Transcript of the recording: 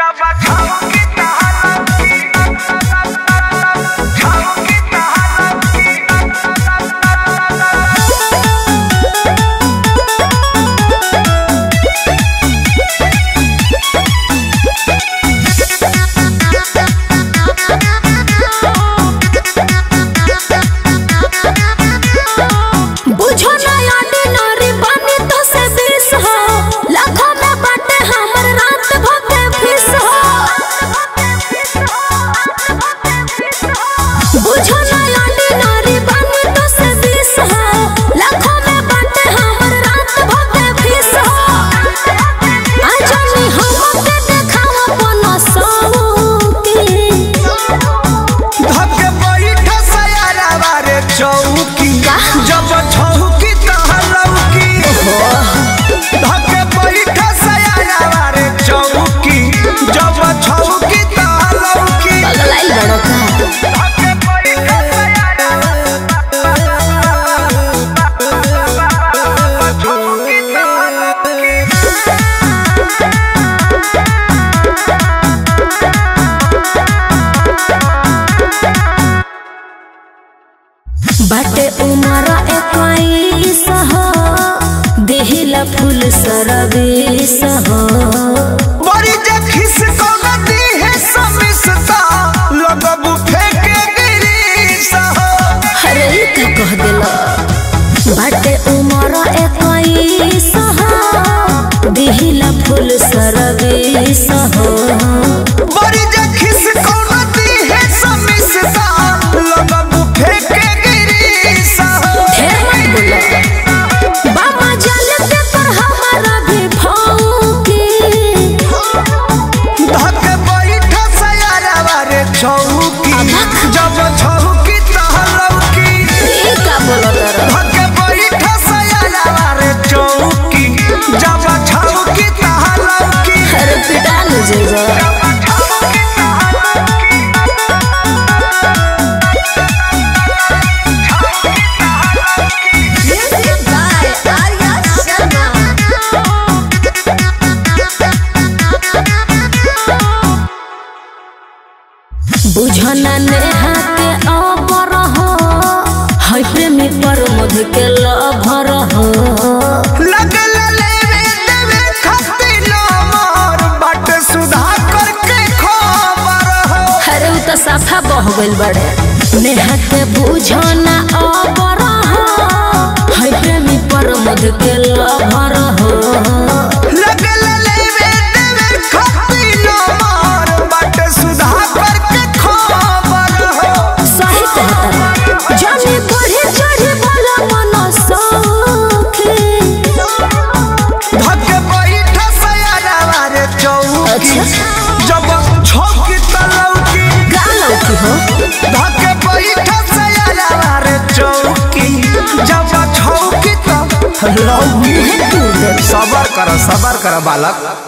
बुझो ना ऑर्डिनरी बनी तो से बीस हो लाखों में बाटे हमर रात भके फीस हो बुझो ना ऑर्डिनरी बनी तो से बीस हो लाखों में बाटे हमर रात भके फीस हो आजनी हमके देखावा पनो सौकी धके बैठ सयारावा रे चौकी जब छौकी तहलौकी धके बैठ सयारावा रे चौकी जब छौकी तहलौकी पगलाई बड़ो का धके बैठ सयारावा चौकी तहलौकी बाटे उमर इक्कीस हो देहिला फूल सरबीस हो बड़ी जे खिस कौनती है समिसता लगबू फेंके गिरीस हो अरे ई का कह देला बाटे उमर इक्कीस हो देहिला फूल सरबीस हो बड़ी जे खिस कौनती है समिसता लगबू फेंके गिरीस हो ढेर मत बोलो बाबा जानते पर हमारा भी भौंकी धके बैठ सयारावा रे चौकी अबक। जब छौकी तहलौकी ई का बोलो तारा धके बैठ सयारावा रे चौकी जब छौकी तहलौकी अरे पिटा लो जेजा Music by Arya Sharma. बुझना नेहा के अबर हो है प्रेमी पर मध के लभर हो लगल लेवे देवे खातिर मोर बाट सुधा करके खबर हो अरे उ तो साफा बह गइल बड़े नेहा के बुझना अबर हो है प्रेमी पर मध के लभर हो लगल लेवे देवे खातिर मोर बाट सुधा करके खबर हो सही कहता जाने बढ़े चढ़े बोला मन सौखे धके बैठ सयारावा रे चौकी अच्छा। जब छौकी तलौकी गालो की हो धके बैठ सयारावा रे चौकी जब छौकी तलौकी मुहे तू दे सबर कर सबर कर बालक